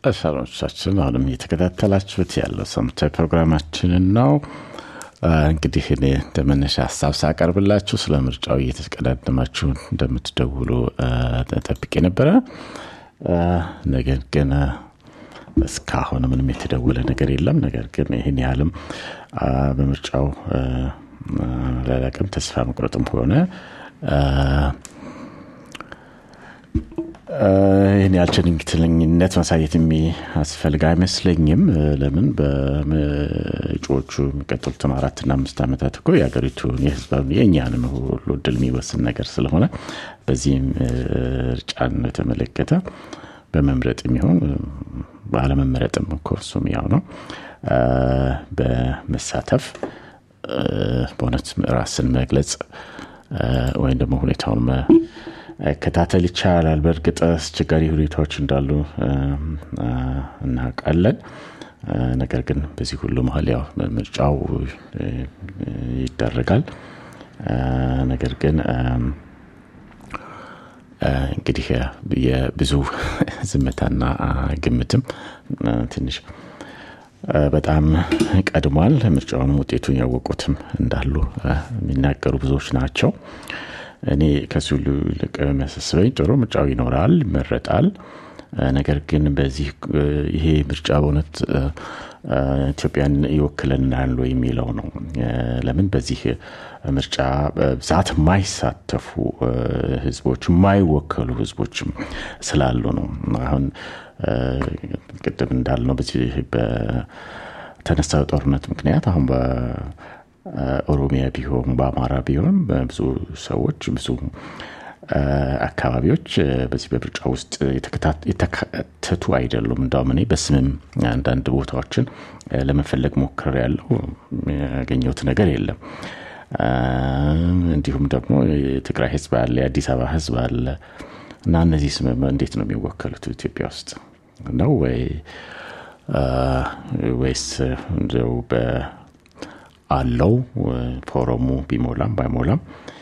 አድማጮቻችን አሁንም እየተከታተላችሁት ያለው ሳምንታዊ ፕሮግራማችንን ነው። እንግዲህ እኔ እንደ መነሻ ሀሳብ ሳቀርብላችሁ ስለ ምርጫው እየተቀዳደማችሁ እንደምትደውሉ ጠብቄ ነበረ። ነገር ግን እስካሁን ምንም የተደወለ ነገር የለም። ነገር ግን ይህን ያህልም በምርጫው ላላቅም ተስፋ መቁረጥም ሆነ ይህን ያህል ቸልተኝነት ማሳየት የሚያስፈልግ አይመስለኝም። ለምን በእጩዎቹ የሚቀጥሉትን አራትና አምስት ዓመታት እኮ የሀገሪቱን የህዝባዊ የእኛንም ሁሉ እድል የሚወስን ነገር ስለሆነ በዚህም ምርጫን የተመለከተ በመምረጥ የሚሆን ባለመመረጥም እኮ እሱም ያው ነው። በመሳተፍ በእውነት ራስን መግለጽ ወይም ደግሞ ሁኔታውን መከታተል ይቻላል። በእርግጥ አስቸጋሪ ሁኔታዎች እንዳሉ እናውቃለን። ነገር ግን በዚህ ሁሉ መሀል ያው ምርጫው ይደረጋል። ነገር ግን እንግዲህ የብዙ ዝምታና ግምትም ትንሽ በጣም ቀድሟል። ምርጫውንም ውጤቱን ያወቁትም እንዳሉ የሚናገሩ ብዙዎች ናቸው። እኔ ከዚህ ሁሉ ይልቅ የሚያሳስበኝ ጥሩ ምርጫው ይኖራል፣ ይመረጣል። ነገር ግን በዚህ ይሄ ምርጫ በእውነት ኢትዮጵያን ይወክለናል የሚለው ነው። ለምን በዚህ ምርጫ በብዛት የማይሳተፉ ህዝቦች የማይወከሉ ህዝቦችም ስላሉ ነው። አሁን ቅድም እንዳልነው በዚህ በተነሳው ጦርነት ምክንያት አሁን በኦሮሚያ ቢሆን በአማራ ቢሆን ብዙ ሰዎች ብዙ አካባቢዎች በዚህ በምርጫ ውስጥ የተካተቱ አይደሉም። እንዳውም እኔ በስምም አንዳንድ ቦታዎችን ለመፈለግ ሞክር ያለው ያገኘሁት ነገር የለም። እንዲሁም ደግሞ የትግራይ ህዝብ አለ፣ የአዲስ አበባ ህዝብ አለ እና እነዚህ ስም እንዴት ነው የሚወከሉት ኢትዮጵያ ውስጥ ነው ወይ ወይስ እንደው አለው ፎረሙ ቢሞላም ባይሞላም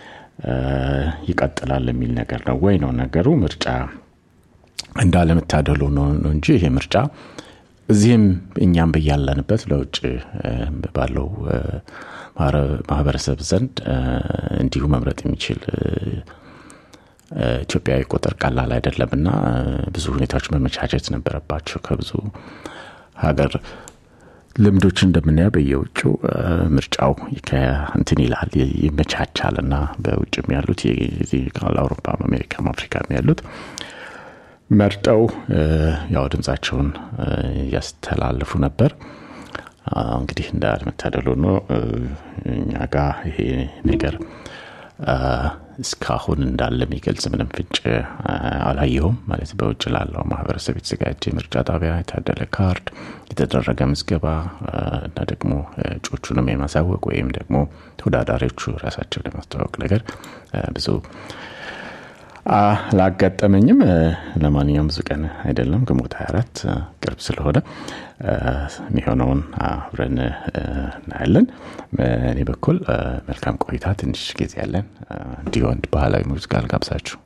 ይቀጥላል የሚል ነገር ነው ወይ ነው ነገሩ። ምርጫ እንዳለመታደሉ ነው እንጂ ይሄ ምርጫ እዚህም እኛም በያለንበት ለውጭ ባለው ማህበረሰብ ዘንድ እንዲሁ መምረጥ የሚችል ኢትዮጵያዊ ቁጥር ቀላል አይደለም እና ብዙ ሁኔታዎች መመቻቸት ነበረባቸው። ከብዙ ሀገር ልምዶች እንደምናየው በየውጭ ምርጫው እንትን ይላል ይመቻቻል እና በውጭም ያሉት አውሮፓም አሜሪካም አፍሪካም ያሉት መርጠው ያው ድምፃቸውን እያስተላለፉ ነበር። እንግዲህ እንዳለመታደል ሆኖ እኛ ጋ ይሄ ነገር እስካሁን እንዳለ የሚገልጽ ምንም ፍንጭ አላየሁም። ማለት በውጭ ላለው ማህበረሰብ የተዘጋጀ ምርጫ ጣቢያ፣ የታደለ ካርድ፣ የተደረገ ምዝገባ እና ደግሞ እጩዎቹንም የማሳወቅ ወይም ደግሞ ተወዳዳሪዎቹ ራሳቸውን የማስተዋወቅ ነገር ብዙ አላጋጠመኝም። ለማንኛውም ብዙ ቀን አይደለም፣ ግንቦት 24 ቅርብ ስለሆነ የሚሆነውን አብረን እናያለን። እኔ በኩል መልካም ቆይታ፣ ትንሽ ጊዜ ያለን እንዲሁ አንድ ባህላዊ ሙዚቃ ልጋብዛችሁ።